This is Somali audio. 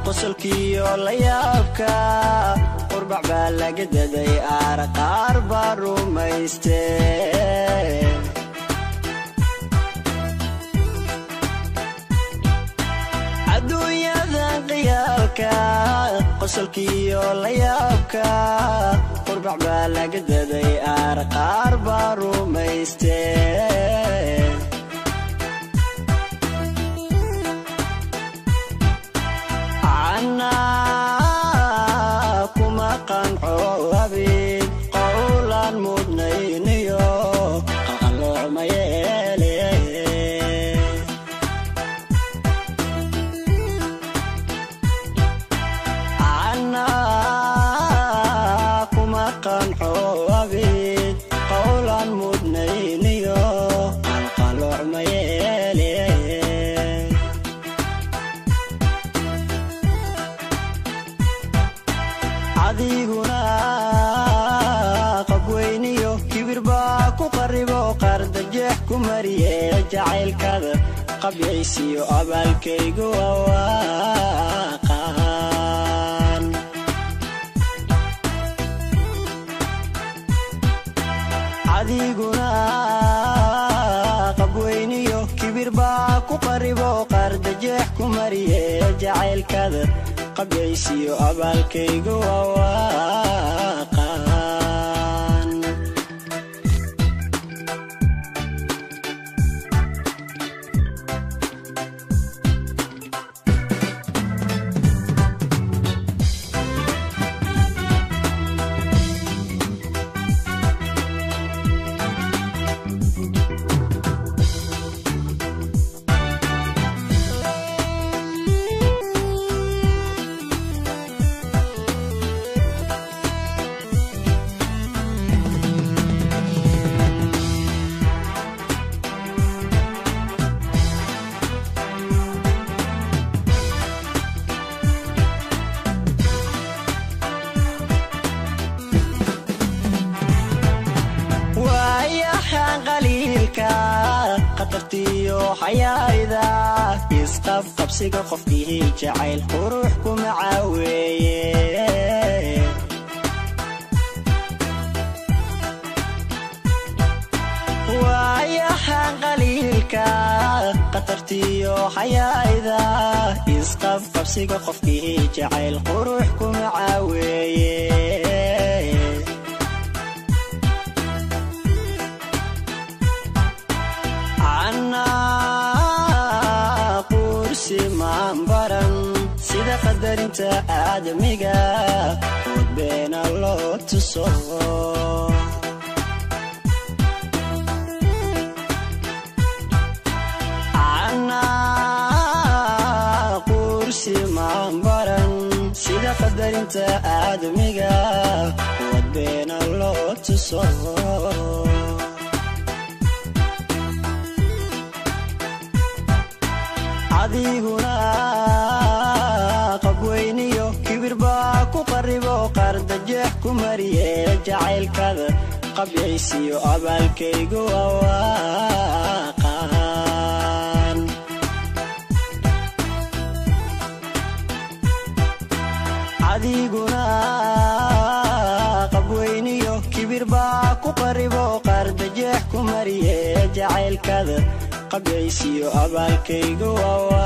qosolkiyo la yaabka qurbac baa laga daday aar qaar baa rumayste adduunyadan qiyaalka qosolkiyo la yaabka qurbac baa laga daday aar qaar baa rumayste Anaa kuma qanco abid qowlaan mudnayniyo qalqaloocma yeele Anaa kuma qanco abid qowlaan mudnayniyo qalqaloocma yeele adiguna qabweyniyo kibir baa ku qaribo qardajeex ku mariye jacaylkada qabyaysiyo abaalkaygu awaaqaan adiguna qabweyniyo kibir baa ku qaribo qardajeex ku mariye jacaylkada qabyaysiyo abaalkaygu awaaqaan waayahan qaliilka khatartiyo xayaayda isqab qabsiga qofkii jacayl qurux kuma caaweeye waayahan qaliilka khatartiyo xayaayda isqab qabsiga qofkii jacayl qurux kuma caaweeye anaa qursi maan baran sida qadarinta aadamiga ood beena loo tuso anaa qursi maan baran sida qadarinta aadamiga ood beena loo tuso adiguna qabweyniyo kibir baa ku qaribo qardajeex ku mariye jacaylkada qabyaysiyo abaalkaygu awaaqaan adiguna qabweyniyo kibir baa ku qaribo qardajeex ku mariye jacaylkada qabyaysiyo abaalkaygu awa